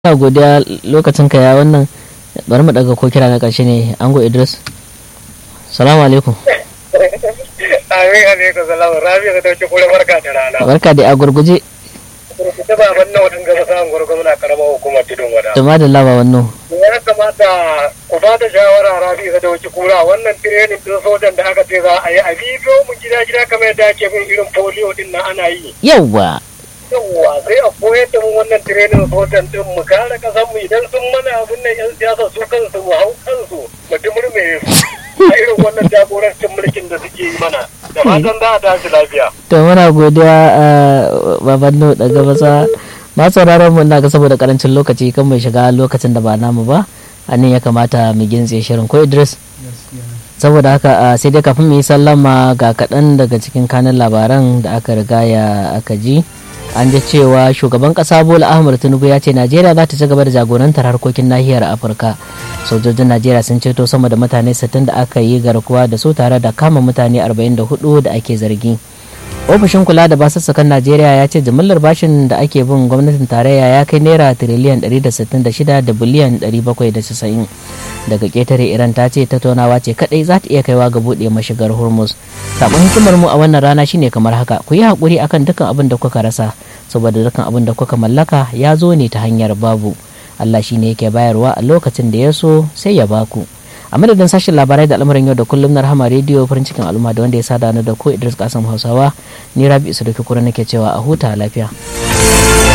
ina godiya lokacin ka ya wannan bari mu daga ko kira na karshe ne ango idris salamu alaikum amin alaikum salamu rabi ka dauke kure barka da rana barka da a gurguje ta baban nawa din gaba sa'an gwargwaro na karamar hukumar tudun wada da ma da laba wannan ya kamata ku ba da shawara rabi ka dauke kura wannan tirenin din sojan da aka ce za a yi a bidiyo mu gida gida kamar yadda ake bin irin polio din nan ana yi yawwa yawwa sai a koyar da mu wannan tirenin sojan din mu kare kasan mu idan sun mana abun nan yan siyasa su kansu mu hau kansu mu dumurme su a irin wannan jagorancin mulkin da suke yi mana da fatan za a tashi lafiya to muna godiya a baban no daga masa ma sauraron mu ina ga saboda karancin lokaci kan mai shiga lokacin da ba namu ba a nan ya kamata mu gintse shirin ko idris saboda haka sai dai kafin mu yi sallama ga kaɗan daga cikin kanin labaran da aka riga ya aka ji an ji cewa shugaban kasa bola ahmad tinubu ya ce najeriya za ta ci gaba da jagorantar harkokin nahiyar afirka sojojin najeriya sun ceto sama da mutane 60 da aka yi garkuwa da su tare da kama mutane 44 da ake zargi ofishin kula da basussukan najeriya ya ce jimillar bashin da ake bin gwamnatin tarayya ya kai naira tiriliyan 166 da biliyan 790 daga ketare iran ta ce tattaunawa ce kadai za ta iya kaiwa ga buɗe mashigar hormuz sabon hikimar mu a wannan rana shine kamar haka ku yi haƙuri akan dukkan abin da kuka rasa saboda dukkan abin da kuka mallaka ya zo ne ta hanyar babu allah shine yake bayarwa a lokacin da ya so sai ya baku a madadin sashen labarai da al'amuran yau da kullum na rahama rediyo farin cikin al'umma da wanda ya sada ni da ko idris kasan hausawa ni rabi su da kura nake cewa a huta lafiya